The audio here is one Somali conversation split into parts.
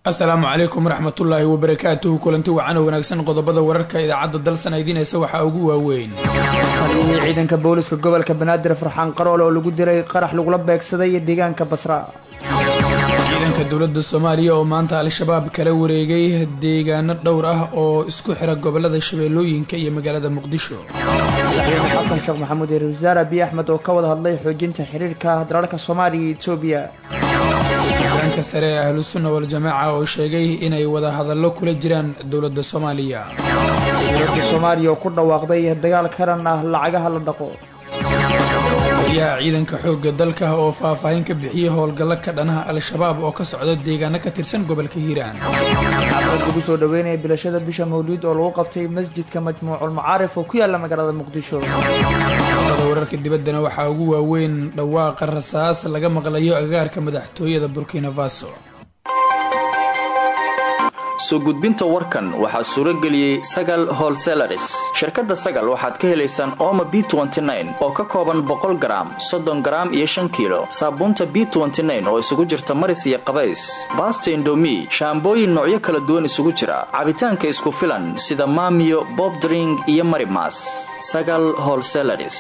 asalaamu calaykum waraxmatullaahi wabarakaatuhu kulanti wacan oo wanaagsan qodobada wararka idaacadda dalsan idiinaysa waxaa ugu waaweyn taliyihii ciidanka booliska gobolka banaadir farxaan qaroole oo lagu diray qarax lagula beegsaday deegaanka basra ciidanka dowladda soomaaliya oo maanta al-shabaab kala wareegay deegaano dhowr ah oo isku xira gobolada shabeellooyinka iyo magaalada muqdisho madaxweyne xasan sheekh maxamuud iyo ra-isul wasaare abiy axmed oo ka wada hadlay xoojinta xiriirka dalalka soomaaliya iyo etoobiya hogaanka sare ee ahlu sunna wal-jamaaca oo sheegay inay wada hadallo kula jiraan dowladda soomaaliya dowladda soomaaliya oo ku dhawaaqday dagaal karan ah lacagaha la dhaqo taliyaha ciidanka xoogga dalka oo faahfaahin ka bixiyey howlgallo ka dhanaha al-shabaab oo ka socda deegaano ka tirsan gobolka hiiraan xaflad lagu soo dhaweynaya bilashada bisha mawliid oo lagu qabtay masjidka majmuucul macaarif oo ku yaala magaalada muqdisho qodobada wararka dibaddana waxaa ugu waaweyn dhawaaqa rasaas laga maqlayo agagaarka madaxtooyada burkina faso soo gudbinta warkan waxaa suuro geliyey sagal holselaris shirkadda sagal waxaad ka helaysaan ooma b oo ka kooban boqol garaam soddon garaam iyo shan kiilo saabuunta b oo isugu jirta maris iyo qabays baasta indomi shaambooyin noocyo kala duwan isugu jira cabitaanka isku filan sida maamiyo bobdring iyo marimas sagal holselaris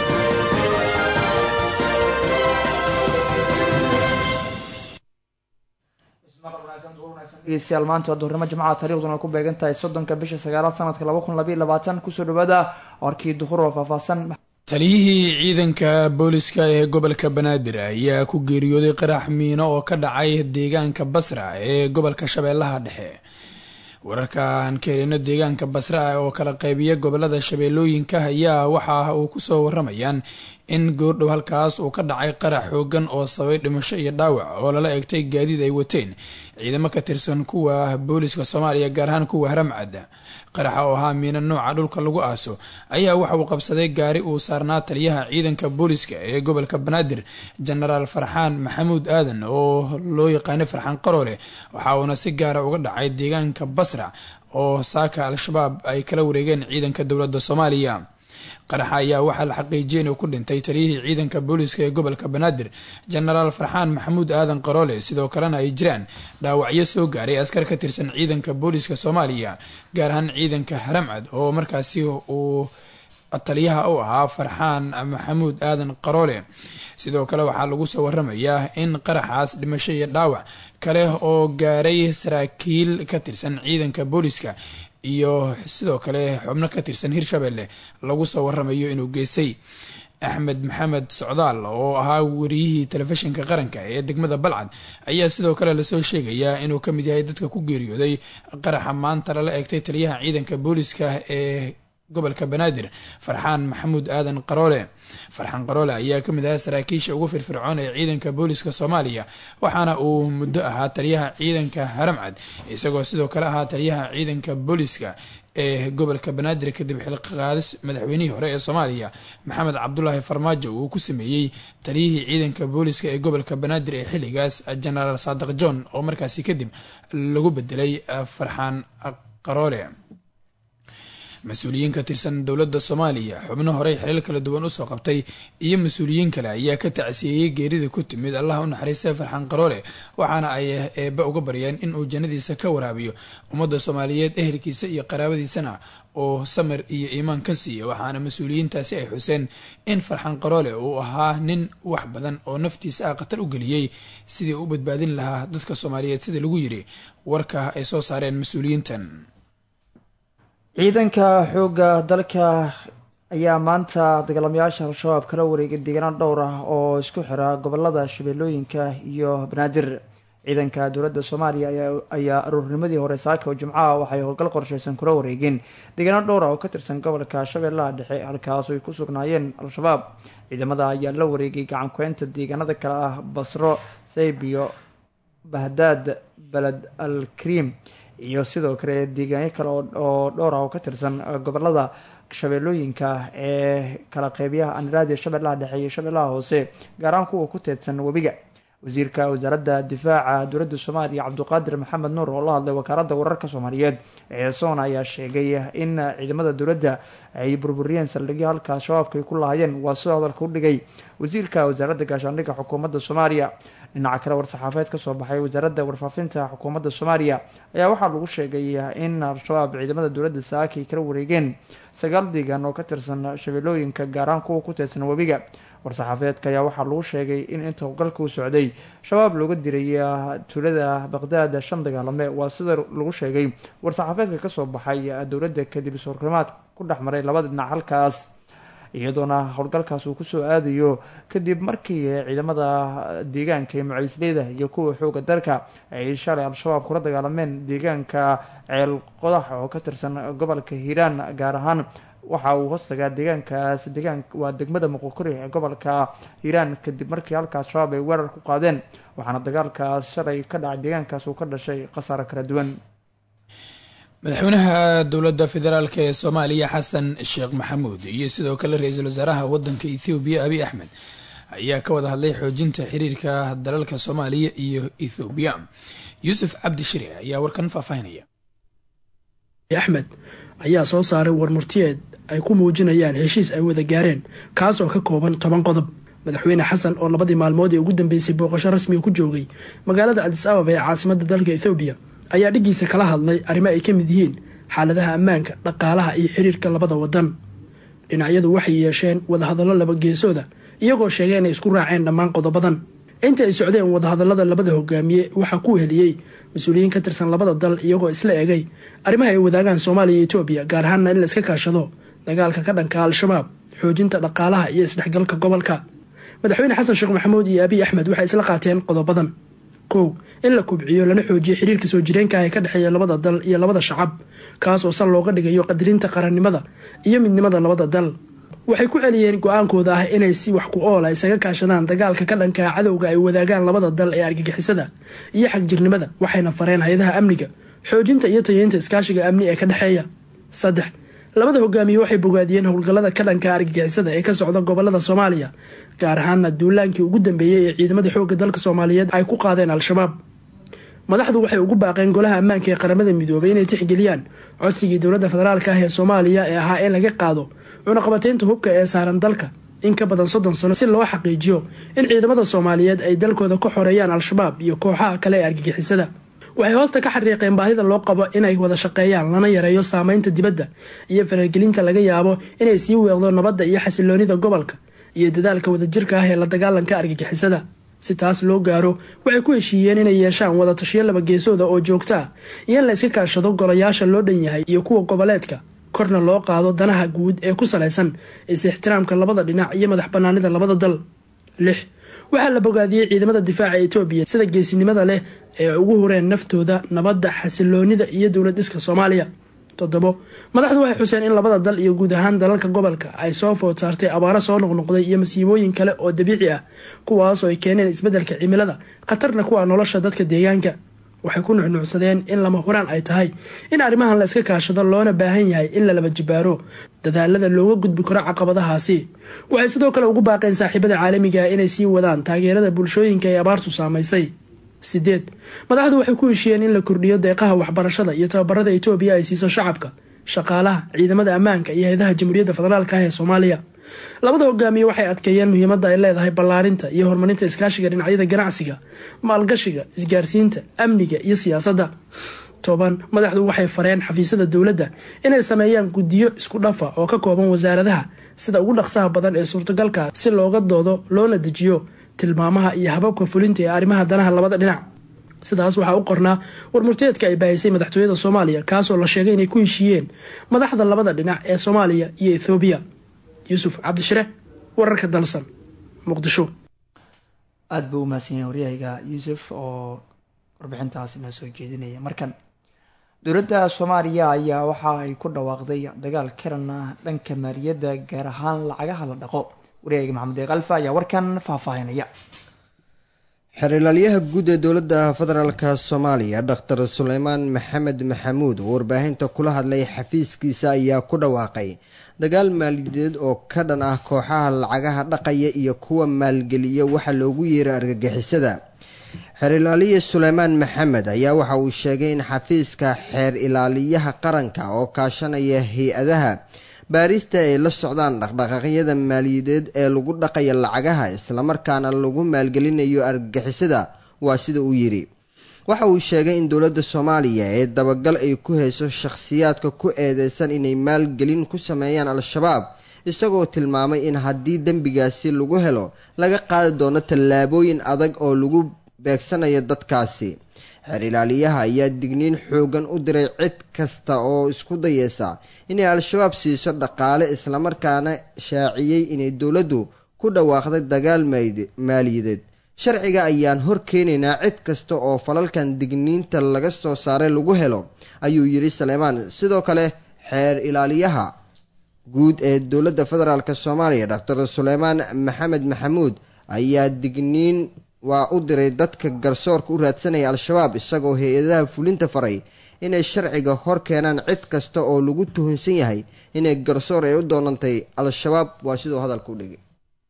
dhegeystayaal maanta waa duhurnimo jimcaha taariikhduna ay ku beegan tahay soddonka bisha sagaalaad sanadka laba kun labaiy labaatan kusoo dhawaada warkii duhur oo faahfaahsan taliyihii ciidanka booliska ee gobolka banaadir ayaa ku geeriyooday qarax miino oo ka dhacay deegaanka basra ee gobolka shabeellaha dhexe wararkaan ka helino deegaanka basra oo kala qaybiya gobolada shabeellooyinka ayaa waxa uu kusoo waramayaan in goordhow halkaas uu ka dhacay qarax xoogan oo sababay dhimasho iyo dhaawac oo lala egtay gaadiid ay wateen ciidamo ka tirsan kuwa booliska soomaaliya gaar ahaan kuwa haramcad qaraxa oo ahaa miina nooca dhulka lagu aaso ayaa waxa uu qabsaday gaari uu saarnaa taliyaha ciidanka booliska ee gobolka banaadir jenaraal farxaan maxamuud aadan oo loo yaqaanay farxaan qaroole waxa uuna si gaara uga dhacay deegaanka basra oo saaka al-shabaab ay kala wareegeen ciidanka dowladda soomaaliya qaraxa ayaa waxaa la xaqiijiyay inuu ku dhintay taliyihii ciidanka booliska ee gobolka banaadir jenaraal farxaan maxamuud aadan qaroole sidoo kalena ay jiraan dhaawacyo soo gaaray askar ka tirsan ciidanka booliska soomaaliya gaar ahaan ciidanka haramcad oo markaasi uu taliyaha u ahaa farxaan maxamuud aadan qaroole sidoo kale waxaa lagu soo waramayaa in qaraxaas dhimasho iyo dhaawac kale oo gaaray saraakiil ka tirsan ciidanka booliska iyo sidoo kale xubno ka tirsan hirshabelle lagu soo waramayo inuu geystay axmed maxamed socdaal oo ahaa wariyihii telefishinka qaranka ee degmada balcad ayaa sidoo kale lasoo sheegayaa inuu kamid yahay dadka ku geeriyooday qaraxa maanta lala eegtay taliyaha ciidanka booliska ee gobolka banaadir farxaan maxamuud aadan qaroole farxaan qaroole ayaa kamid ahaa saraakiisha ugu firfircoon ee ciidanka booliska soomaaliya waxaana uu muddo ahaa taliyaha ciidanka haramcad isagoo sidoo kale ahaa taliyaha ciidanka booliska ee gobolka banaadir kadib xilqaadis madaxweynihii hore ee soomaaliya maxamed cabdulaahi farmaajo uu ku sameeyey taliyihii ciidanka booliska ee gobolka banaadir ee xilligaas jenaraal saadiq john oo markaasi kadib lagu bedelay farxaan qaroole mas-uuliyiin ka tirsan dowladda soomaaliya xubno horey xilal kala duwan usoo qabtay iyo mas-uuliyiin kale ayaa ka tacsiyeeyey geerida ku timid allah u naxariistay farxaan qaroole waxaana ay eebba uga baryeen in uu jannadiisa ka waraabiyo ummadda soomaaliyeed ehelkiisa iyo qaraabadiisana oo samir iyo iimaan ka siiya waxaana mas-uuliyiintaasi ay xuseen in farxaan qaroole uu ahaa nin wax badan oo naftiisa ah khatar u geliyey sidii u badbaadin lahaa dadka soomaaliyeed sida lagu yiri warka ay soo saareen mas-uuliyiintan ciidanka xoogga dalka ayaa maanta dagaalamayaasha al-shabaab kala wareegay deegaano dhowr ah oo isku xira gobolada shabeellooyinka iyo banaadir ciidanka dowladda soomaaliya ayaa aruurnimadii hore saaka oo jimcaha waxay howlgal qorsheysan kula wareegeen deegaano dhowr ah oo ka tirsan gobolka shabeellaha dhexe halkaas ay ku sugnaayeen al-shabaab ciidamada ayaa la wareegay gacan ku-eynta deegaanada kale ah basro saybiyo bahdaad beled al kariim iyo sidoo kale deegaanyo kale oo dhowr ah oo ka tirsan gobolada shabeellooyinka ee kala qeybiyaha aniraadiya shabeellaha dhexe iyo shabeellaha hoose gaar ahaan kuwa ku teedsan webiga wasiirka wasaaradda difaaca dowladda soomaaliya cabdiqaadir maxamed nuur oo la hadlay wakaaladda wararka soomaaliyeed ee soona ayaa sheegay in ciidamada dowladda ay burburiyeen saldhigyo halkaas shabaabka ay ku lahaayeen waa sidoo hadalka u dhigay wasiirka wasaaradda gaashaandhigga xukuumadda soomaaliya dhinaca kale war-saxaafeed kasoo baxay wasaaradda warfaafinta xukuumadda soomaaliya ayaa waxaa lagu sheegay in al-shabaab ciidamada dowladda saaki ay kala wareegeen sagaal deegaan oo ka tirsan shabeellooyinka gaaraan kuwa ku tirsan webiga war-saxaafeedka ayaa waxaa lagu sheegay in inta howlgalka u socday shabaab looga diray tuulada baqdaad shan dagaalame waa sida lagu sheegay war-saxaafeedka kasoo baxay dowladda kadib is-horkrimaad ku dhex maray labada dhinac halkaas iyadoona howlgalkaas uu kusoo aadayo kadib markii ciidamada deegaanka ee mucalisleyda iyo kuwa xooga dalka ay shalay al-shabaab kula dagaalameen deegaanka ceel qodax oo ka tirsan gobolka hiiraan gaar ahaan waxa uu hoostagaa deegaankaas deegaan waa degmada muqokori ee gobolka hiiraan kadib markii halkaas shabaab ay weerar ku qaadeen waxaana dagaalkaas shalay ka dhacay deegaankaas uu ka dhashay khasaaro kala duwan madaxweynaha dowladda federaalk ee soomaaliya xasan sheekh maxamuud iyo sidoo kale ra-iisul wasaaraha wadanka ethoobiya abiy axmed ayaa ka wada hadlay xoojinta xiriirka dalalka soomaaliya iyo ethoobiya yuusuf cabdi shire ayaa warkan faahfaahinaya axmed ayaa soo saaray warmurtiyeed ay ku muujinayaan heshiis ay wada gaareen kaas oo ka kooban toban qodob madaxweyne xasan oo labadii maalmood ee ugu dambeysay booqasho rasmiga ku joogay magaalada adis ababa ee caasimada dalka ethoobiya ayaa dhiggiisa kala hadlay arrimo ay ka mid yihiin xaaladaha ammaanka dhaqaalaha iyo xiriirka labada wadan dhinacyadu waxay yeesheen wadahadallo laba geesooda iyagoo sheegay inay isku raaceen dhammaan qodobadan inta ay socdeen wadahadallada labada hogaamiye waxaa ku heliyey mas-uuliyiin ka tirsan labada dal iyagoo isla egay arrimaha ay wadaagaan soomaaliya iyo etoobiya gaar ahaanna in la iska kaashado dagaalka ka dhanka al-shabaab xoojinta dhaqaalaha iyo isdhexgalka gobolka madaxweyne xasan sheekh maxamuud iyo abiy axmed waxay isla qaateen qodobadan kow in la kubciyo lana xoojiyo xiriirka soo jireenka ee ka dhexeeya labada dal iyo labada shacab kaas oo sal looga dhigayo qadirinta qarannimada iyo midnimada labada dal waxay ku celiyeen go-aankooda ah inay si wax ku oola isaga kaashadaan dagaalka ka dhankaa cadowga ay wadaagaan labada dal ee argagixisada iyo xagjirnimada waxayna fareen hay-adaha amniga xoojinta iyo tayeynta iskaashiga amni ee ka dhexeeya saddex labada hogaamiye waxay bogaadiyeen howlgallada ka dhanka argagixisada ee ka socda gobolada soomaaliya gaar ahaana duulaankii ugu dambeeyey ee ciidamada xoogga dalka soomaaliyeed ay ku qaadeen al-shabaab madaxdu waxay ugu baaqeen golaha ammaanka ee qaramada midoobay inay tixgeliyaan codsigii dowladda federaalka ah ee soomaaliya ee ahaa in laga qaado cunaqabateynta hubka ee saaran dalka in ka badan soddon sano si loo xaqiijiyo in ciidamada soomaaliyeed ay dalkooda ka xoreeyaan al-shabaab iyo kooxaha kale ee argagixisada waxay hoosta ka xariiqeen baahida loo qabo inay wada shaqeeyaan lana yareeyo saameynta dibadda iyo faragelinta laga yaabo inay sii weeqdo nabadda iyo xasiloonida gobolka iyo dadaalka wadajirka ah ee la dagaalanka argagixisada si taas loo gaaro waxay ku heshiiyeen inay yeeshaan wada tashiyo laba geesooda oo joogto ah iyo in la iska kaashado golayaasha loo dhan yahay iyo kuwa goboleedka korna loo qaado danaha guud ee ku salaysan is-ixtiraamka labada dhinac iyo madax banaanida labada dal lix waxaa la bogaadiyey ciidamada difaaca etoobiya sida geesinimada leh ee ugu horeen naftooda nabadda xasiloonida iyo dowlad dhiska soomaaliya toddobo madaxdu waxay xuseen in labada dal iyo guud ahaan dalalka gobolka ay soo food saartay abaaro soo noqnoqday iyo masiibooyin kale oo dabiici ah kuwaasoo ay keeneen isbeddelka cimilada khatarna kuwa nolosha dadka deegaanka waxay ku nuxnuucsadeen in lama huraan ay tahay in arrimahan la iska kaashado loona baahan yahay in la laba jibaaro dadaalada looga gudbi karo caqabadahaasi waxay sidoo kale ugu baaqeen saaxiibada caalamiga ah inay sii wadaan taageerada bulshooyinka ee abaartu saamaysay sideed madaxdu waxay ku heshiiyeen in la kordhiyo deeqaha waxbarashada iyo tababarada etoobiya ay siiso shacabka shaqaalaha ciidamada ammaanka iyo hay-adaha jamhuuriyadda federaalka ah ee soomaaliya labada hogaamiye waxay adkeeyeen muhiimadda ay leedahay ballaarinta iyo horumarinta iskaashiga dhinacyada ganacsiga maalgashiga isgaarsiinta amniga iyo siyaasadda toban madaxdu waxay fareen xafiisyada dowladda inay sameeyaan guddiyo isku dhafa oo ka kooban wasaaradaha sida ugu dhaqsaha badan ee suurtagalka si looga doodo loona dejiyo tilmaamaha iyo hababka fulinta ee arrimaha danaha labada dhinac sidaas waxaa u qornaa warmurteedka ay baahisay madaxtooyada soomaaliya kaasoo la sheegay inay ku heshiiyeen madaxda labada dhinac ee soomaaliya iyo ethoobiya yuusuf cabdishire wararka dalsan muqdisho aada buu umahadsan yahay waryahayga yuusuf oo warbixintaas inoo soo jeedinaya markan dowladda soomaaliya ayaa waxa ay ku dhawaaqday dagaal karan ah dhanka maaliyadda gaar ahaan lacagaha la dhaqo waryahayga maxamed deeq alfa ayaa warkan faahfaahinaya xerilaalyaha guud ee dowladda federaalka soomaaliya dhaktar suleymaan maxamed maxamuud oo warbaahinta kula hadlay xafiiskiisa ayaa ku dhawaaqay dagaal maaliyadeed oo ka dhan ah kooxaha lacagaha dhaqaya iyo kuwa maalgeliya waxa loogu yeeray argagixisada xeer ilaaliye suleymaan maxamed ayaa waxa uu sheegay in xafiiska xeer ilaaliyaha qaranka oo kaashanaya hay-adaha baarista ay la socdaan dhaqdhaqaaqyada maaliyadeed ee lagu dhaqaya lacagaha islamarkaana lagu maalgelinayo argagixisada waa sida uu yidhi waxa uu sheegay in dowladda soomaaliya ee dabagal ay ku hayso shakhsiyaadka ku eedeysan inay maalgelin ku sameeyaan al-shabaab isagoo tilmaamay in haddii dembigaasi lagu helo laga qaadi doono tallaabooyin adag oo lagu beegsanayo dadkaasi xeer ilaaliyaha ayaa digniin xoogan u diray cid kasta oo isku dayeysa inay al-shabaab siiso dhaqaale islamarkaana shaaciyey inay dowladdu ku dhawaaqday dagaal maaliyadeed sharciga ayaan hor keenaynaa cid kasta oo falalkan digniinta laga soo saaray lagu helo ayuu yidhi saleymaan sidoo kale xeer ilaaliyaha guud ee dowladda federaalk soomaaliya doctor suleymaan maxamed maxamuud ayaa digniin waa u diray dadka garsoorka u raadsanaya al-shabaab isagoo hay-adaha fulinta faray inay sharciga hor keenaan cid kasta oo lagu tuhunsan yahay inay garsoor ay u doonantay al-shabaab waa siduu hadalka u dhigay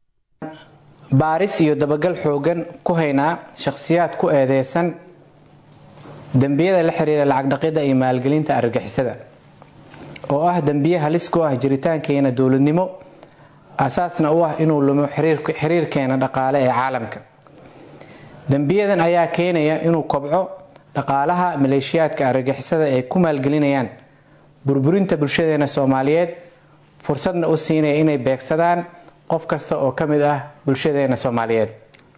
baaris iyo dabagal xoogan ku haynaa shakhsiyaad ku eedeysan dembiyada la xiriira lacag dhaqidda iyo maalgelinta argagixisada oo ah dembiye halis ku ah jiritaankeena dowladnimo asaasna u ah inuu lumo xiriirkeena dhaqaale ee caalamka dembiyadan ayaa keenaya inuu kobco dhaqaalaha maleeshiyaadka argagixisada ay ku maalgelinayaan burburinta bulshadeena soomaaliyeed fursadna u siinaya inay beegsadaan qof kasta oo ka mid ah bulshadeena soomaaliyeed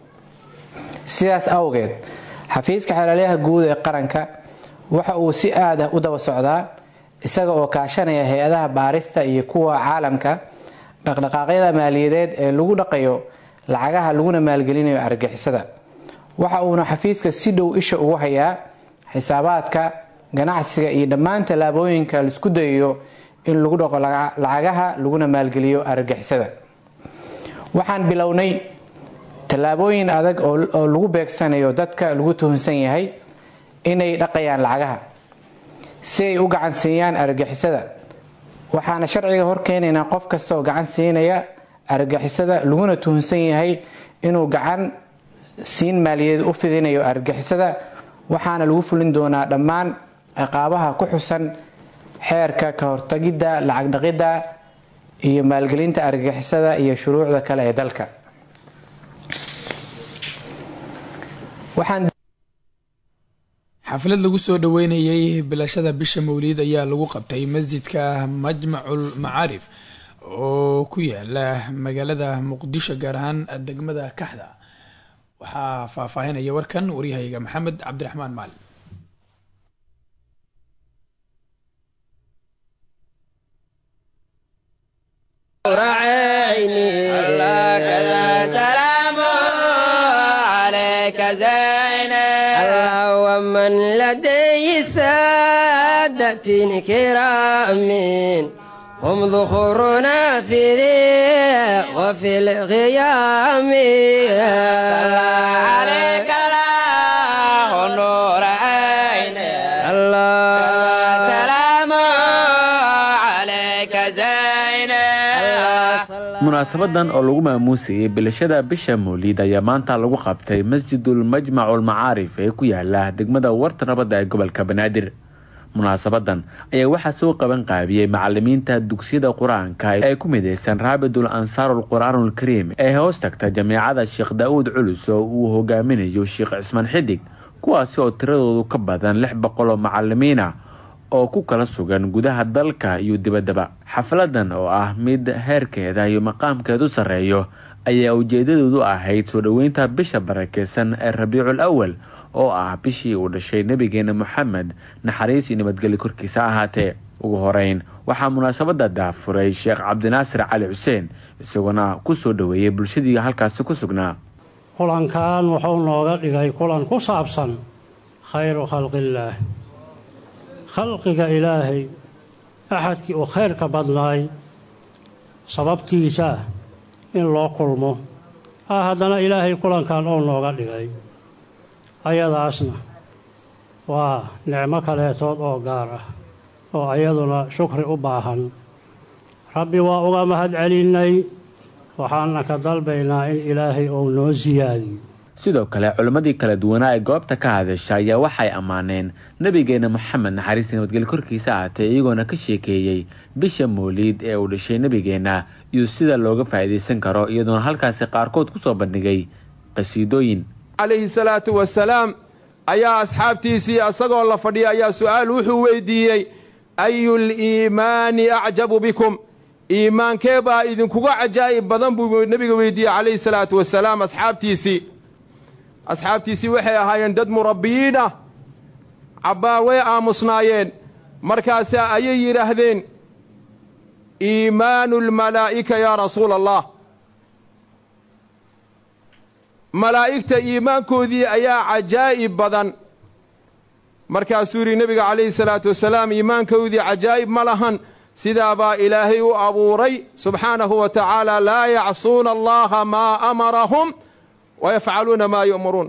sidaas awgeed xafiiska xeelaalyaha guud ee qaranka waxa uu si aad ah u daba socdaa isaga oo kaashanaya hay-adaha baarista iyo kuwa caalamka dhaqdhaqaaqyada maaliyadeed ee lagu dhaqayo lacagaha laguna maalgelinayo argagixisada waxa uuna xafiiska si dhow isha ugu hayaa xisaabaadka ganacsiga iyo dhammaan tallaabooyinka laisku dayayo in lagu dhaqo lacagaha laguna maalgeliyo argagixisada waxaan bilownay tallaabooyin adag oo lagu beegsanayo dadka lagu tuhunsan yahay inay dhaqayaan lacagaha si ay u gacan siiyaan argagixisada waxaana sharciga hor keenaynaa qof kasta oo gacan siinaya argagixisada laguna tuhunsan yahay inuu gacan siin maaliyadeed u fidinayo argagixisada waxaana lagu fulin doonaa dhammaan ciqaabaha ku xusan xeerka ka hortagidda lacag dhaqidda iyo maalgelinta argagixisada iyo shuruucda kale ee dalka xaflad lagu soo dhaweynayay bilashada bisha mawliid ayaa lagu qabtay masjidka majmacul macaarif oo ku yaala magaalada muqdisho gaar ahaan degmada kaxda waxaa faahfaahinaya warkan waryahayga maxamed cabdiraxmaan maalin ومن لديه سادة كرام هم ذخورنا في ذي وفي الغيام صلى عليك الله نور عيني الله سلام عليك زيني munaasabadan oo lagu maamuusayay bilashada bisha mawliid ayaa maanta lagu qabtay masjidul majmacul macaarif ee ku yaala degmada warta nabadda ee gobolka banaadir munaasabadan ayaa waxaa soo qaban qaabiyey macalimiinta dugsiyada qur-aanka ee ku mideysan raabidul ansaarul qur-aanul kariim ee hoos tagta jameecada sheekh daa-uud culus oo uu hogaaminayo sheekh cismaan xidig kuwaasi oo tiradoodu ka badan lix boqol oo macalimiin ah oo ku kala sugan gudaha dalka iyo dibaddaba xafladan oo ah mid heerkeeda iyo maqaamkeedu sarreeyo ayaa ujeedadoodu ahayd soo dhoweynta bisha barakeysan ee rabiicul awal oo ah bishii uu dhashay nebigeena moxamed naxariis iyo nabadgelyo korkiisa ahaatee ugu horeyn waxaa munaasabada daafuray sheekh cabdinaasir cali xuseen isagoona ku soo dhoweeyey bulshadii halkaasi ku sugnaa kulankan wuxuu nooga dhigay kulan ku saabsan khayru khalqillaah khalqiga ilaahay axadkii uu khayrka badnaay sababtiisa in loo kulmo ah haddana ilaahay kulankan oo nooga dhigay ayadaasna waa nicmo kaleetood oo gaar ah oo ayaduna shukri u baahan rabbi waa uga mahad celinnay waxaana ka dalbaynaa in ilaahay uu noo siyaadiyo sidoo kale culimmadii kala duwanaa ee goobta ka hadasha ayaa waxay ammaaneen nabigeena moxamed naxariista nabadgelyo korkiisa ahatee iyagoona ka sheekeeyey bisha mooliid ee uu dhashay nebigeenna iyo sida looga faa'iidaysan karo iyadoona halkaasi qaarkood kusoo bandhigay qasiidooyin calayhi salaatu wasalaam ayaa asxaabtiisii isagoo la fadhiya ayaa su-aal wuxuu weydiiyey ayul iimaani acjabu bikum iimaankee baa idinkuga cajaa'ib badan buu nebiga weydiiyey calayhi salaatu wasalaam asxaabtiisii asxaabtiisii waxay ahaayeen dad murabbiyiin ah cabbaar way aamusnaayeen markaase ayay yidhaahdeen iimaanu lmalaa'ika yaa rasuula allah malaa'igta iimaankoodii ayaa cajaa'ib badan markaasuu yidhi nebiga calayhi salaatu wasalaam iimaankoodii cajaa'ib ma lahan sidaabaa ilaahay u abuuray subxaanahu wa tacaala laa yacsuuna allaha maa amarahum wayafcaluuna maa yu'muruun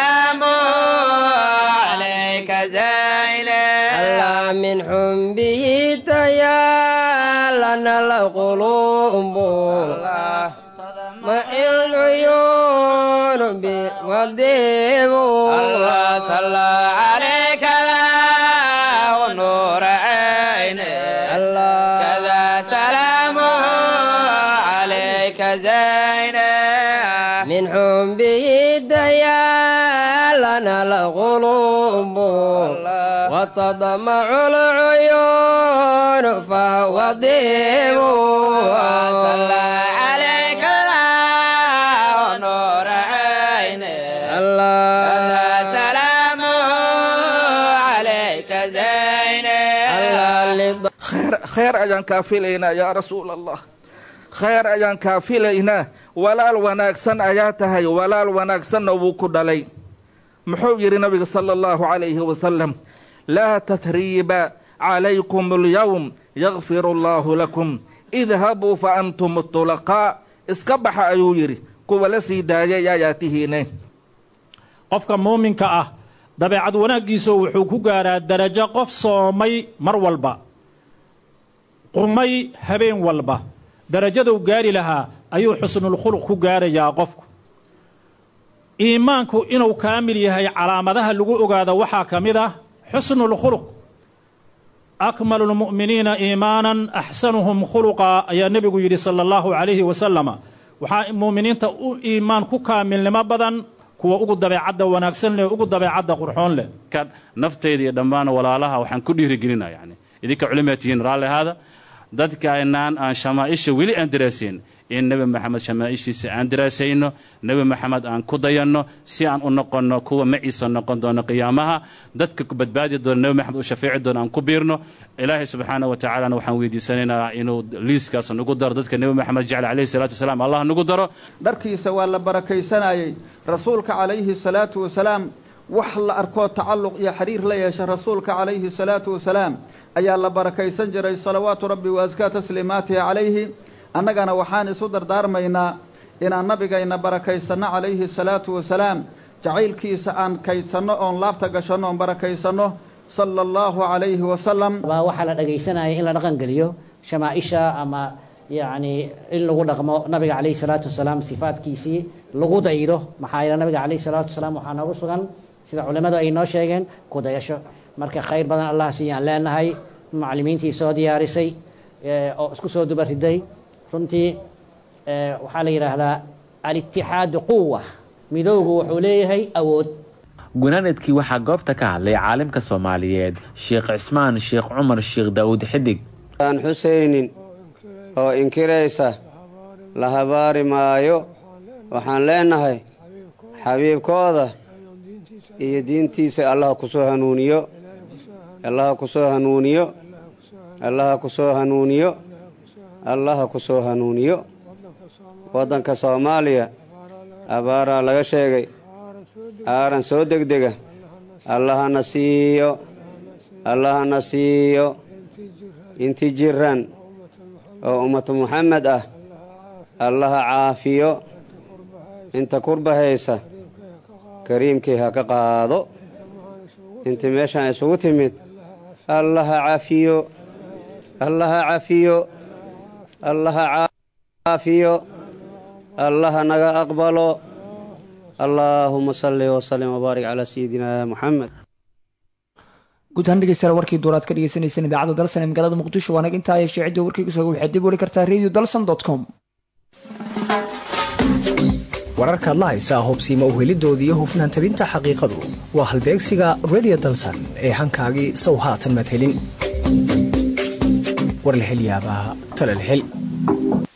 alla min xumbihi tayaalana laqulubu ma ilcuyuun biwadibu من حبه ديالنا القلوب وتضمع العيون فهو ضيب صلى عليك الله نور عيني الله سلام عليك زيني الله khayr ayaan kaa filaynaa yaa rasuul allah khayr ayaan kaa filaynaa walaal wanaagsan ayaa tahay walaal wanaagsanna wuu ku dhalay muxuu yidhi nabiga sala allahu calayhi wasalam laa tahriiba calaykum alyowm yakfiru allaahu lakum idhabuu fa antum tulaqaa iska baxa ayuu yidhi kuwa la sii daayay ayaa tihiine qofka muuminka ah dabeecad wanaaggiisu wuxuu ku gaadhaa darajo qof soomay mar walba qurmay habeen walba darajaduu gaari lahaa ayuu xusnulkhuluq ku gaarayaa qofku iimaanku inuu kaamil yahay calaamadaha lagu ogaado waxaa ka mid ah xusnulkhuluq akmalu lmu'miniina iimaanan axsanuhum khuluqa ayaa nebigu yidhi sala allahu calayhi wasalama waxaa mu'miniinta u iimaan ku kaamilnimo badan kuwa ugu dabeecadda wanaagsan leh ugu dabeecadda qurxoon leh naftayda iyo dhammaan walaalaha waxaan ku dhiirigelinaa yani idinka culimaa tihiin raalli ahaada dadkaanaan aan shamaaisha weli aan daraasayn in nebi maxamed shamaaishiisa aan daraasayno nebi maxamed aan ku dayanno si aan u noqonno kuwa maciisa noqon doono qiyaamaha dadka badbaadi doona nebi maxamed u shafeeci doono aan ku biirno ilaahay subxaana wa tacaalana waxaan weydiisanaynaa inuu liiskaas nagu daro dadka nebi maxamed jecel calayhi salaatu wasalaam allah nagu daro dharkiisa waa la barakaysanayey rasuulka calayhi salaatu wasalaam wax la arkoo tacalluq iyo xiriir la yeesha rasuulka calayhi salaatu wasalaam ayaa la barakaysan jiray salawaatu rabbi wa askaa tasliimaatihi calayhi annagana waxaan isu dardaarmaynaa inaan nabigayna barakaysanno calayhi salaatu wasalaam jacaylkiisa aan kaydsanno oon laabta gashanno oon barakaysanno sala allahu calayhi wasalam baa waxaa la dhagaysanaya in la dhaqan geliyo shamaaisha ama yacni in lagu dhaqmo nabiga calayhi salaatu wasalaam sifaadkiisii lagu daydo maxaa yeele nabiga calayhi salaatu wasalaam waxaa noogu sugan sida culimmadu ay noo sheegeen ku dayasho marka khayr badan allah siiyaan leenahay macallimiintii soo diyaarisay oo isku soo dubariday runtii waxaa la yidhaahdaa alitixaadu quwa midowgu wuxuu leeyahay awood gunaanadkii waxaa goobta ka hadlay caalimka soomaaliyeed sheekh cismaan sheekh cumar sheekh daawud xidig aan xusaynin oo inkiraysa la habaari maayo waxaan leenahay xabiibkooda iyo diintiisa allaha ku soo hanuuniyo allaha ku soo hanuuniyo allaha ku soo hanuuniyo allaha ku soo hanuuniyo waddanka soomaaliya abaaraa laga sheegay aaran soo degdega allahana siiyo allahana siiyo inti jiran oo ummatu muxamed ah allaha caafiyo inta kurbahaysa kariimkii ha ka qaado intii meeshaan isugu timid allaha cafiyo allaha cafiyo allaha caafiyo allaha naga aqbalo allaahuma salli wasalim wabaarik calaa sayidina muxamed guud ahaan dhegeystayaal warkii duuraad ka dhegeysaneyseen idaacadda dalsan ee magaalada muqdisho waa nag intaa yeeshee ciddii warkayga sooga waxaad dib weli kartaa radio dalsan dot com wararkaad la haysaa hubsiima uhelidoodii iyo hufnaan tabinta xaqiiqadu waa halbeegsiga radio dalsan ee hankaagii sow haatan madhelin war la hel yaabaa tala la hel